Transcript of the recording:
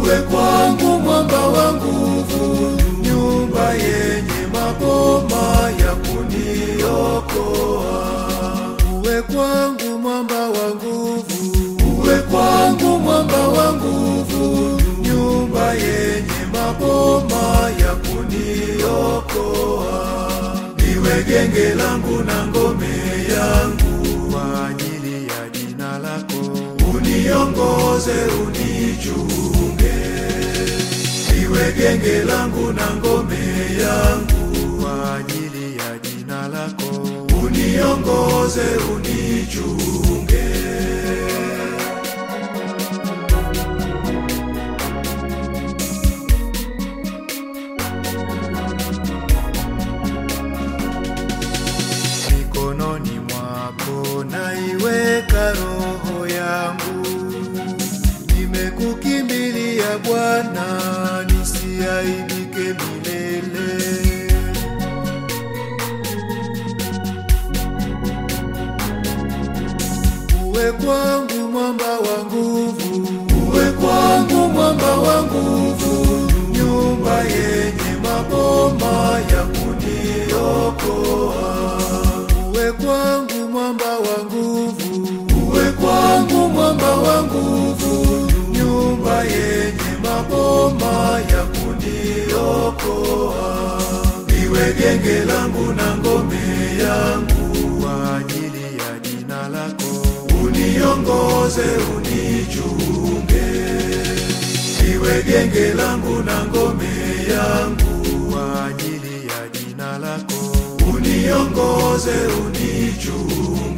uwe kwangu mwamba wa nguvu, nyumba yenye maboma ya kuniokoa. Uwe kwangu mwamba wa nguvu, uwe kwangu mwamba wa nguvu, nyumba yenye maboma ya kuniokoa. Niwe genge langu na ngome yangu kwa ajili ya jina lako, uniongoze unichunge. Niwe genge langu na ngome yangu kwa ajili ya jina lako, uniongoze unichunge. mikononi mwako naiweka roho yangu, nimekukimbilia Bwana, nisiaibike milele. Uwe kwangu mwamba wa nguvu, uwe kwangu mwamba wa nguvu, nyumba yenye maboma ya kuniokoa. Uwe kwangu mwamba wa nguvu, uwe kwangu mwamba wa nguvu, nyumba yenye maboma ya kuniokoa. Niwe genge langu na ngome yangu kwa ajili ya jina lako, uniongoze unichunge. Niwe genge langu na ngome yangu kwa ajili ya jina lako, uniongoze unichunge.